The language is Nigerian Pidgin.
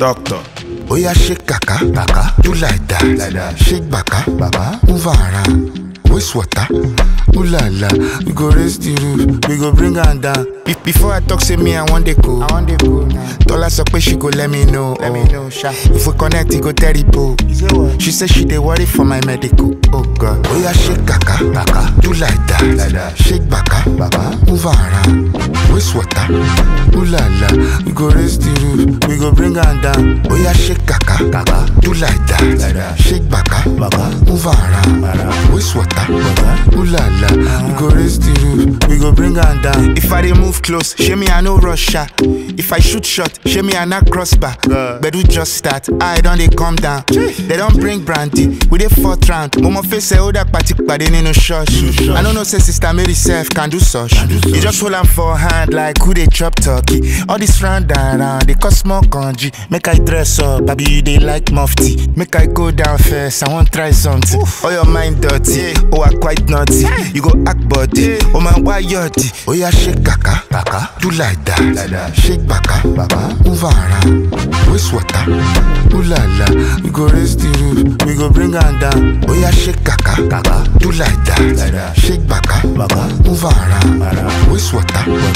Doctor. Oya shake kaka, kaka, do like that, like that. Shake baka, baba, move around. Waste water, ooh la la. We go raise the roof, we go bring her down. Be- before I talk, say me I want the go. I want the go now. Dollar so she go let me know. Let me know, sha. If we connect, it go terrible. She say she dey worry for my medical. Oh God. Oya shake kaka, kaka, do like that, like that. Shake baka, baba, move around. Waste water, ooh la la. We go raise the roof, we go bring her down. Oya shake kaka, kaka, do like that, like that. Shake baka, baba, move around. Waste water, ooh la la. We go raise the roof, we go bring her down. If I dey move close, show me I no rush her. If I shoot shot, show me I not crossbar. Bedu just start, I don't they come down. They don't bring brandy, we dey fourth round. Momo face say oh that party pade nínú church. I don't know say sister Mary self can do such. You just hold am for hand like who dey chop turkey. All this round and round, they cause small kanji. Make I dress up, baby you dey like mufti. Make I go down first, I want try something. Oh your mind dirty, oh I quite naughty. You go act body, oh man why yachty? Oh yeah shake kaka, kaka, do like that, like that. Shake baka, baba, move around. Waste water, ooh la la. We go raise the roof, we go bring her down. Oh yeah shake kaka, kaka, do like that, like that. Shake baka, baba, move around. Waste water,